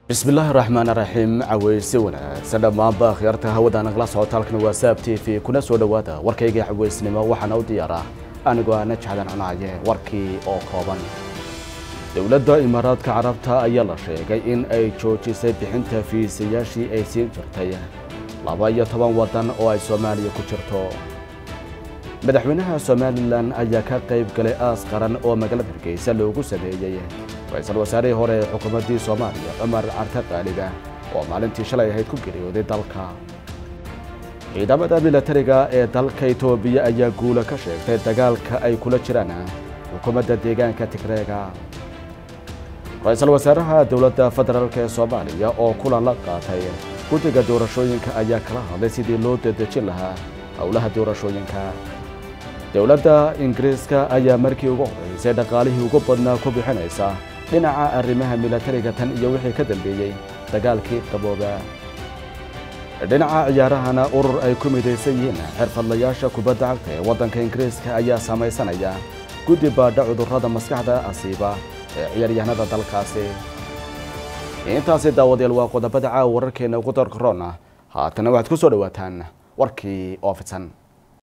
bismillaahi raxmaan raxiim caweyse wanaagsan dhammaanba akhyaarta hawada nagala socota halkan waa saab t v kuna soo dhowaada warkayga caweysnimo waxaana u diyaara anigoo aana jecdan cunaye warkii oo kooban dowladda imaaraadka carabta ayaa la sheegay in ay joojisay bixinta fiisayaashii ay siin jirtay laba iyo toban waddan oo ay soomaaliya ku jirto madaxweynaha somalilan ayaa ka qayb galay aas qaran oo magaalada hargeysa loogu sameeyey ra-iisul wasaarihii hore ee xukuumaddii soomaaliya cumar carte qaaliga oo maalintii shalay ahayd ku geeriyooday dalka ciidamada milatariga ee dalka etoobiya ayaa guula ka sheegtay dagaalka ay kula jiraan xukuumadda deegaanka tigreega ra-iisul wasaaraha dowladda federaalk ee soomaaliya oo kulan la qaatay guddiga doorashooyinka ayaa kala hadlay sidii loo dedejin lahaa howlaha doorashooyinka dowladda ingiriiska ayaa markii ugu horeysay dhaqaalihii ugu badnaa ku bixinaysa dhinaca arrimaha milatariga tan iyo wixii ka dambeeyey dagaalkii qabooba dhinaca ciyaarahana urur ay ku midaysan yihiin xirfadlayaasha kubadda cagta ee waddanka ingiriiska ayaa samaysanaya guddi baadha cudurrada maskaxda asiiba ee ciyaaryahanada dalkaasi intaasi daawadayaal waa qodobada caawa wararkeena ugu darkaroona haatana waxaad ku soo dhowaataan warkii oo fidsan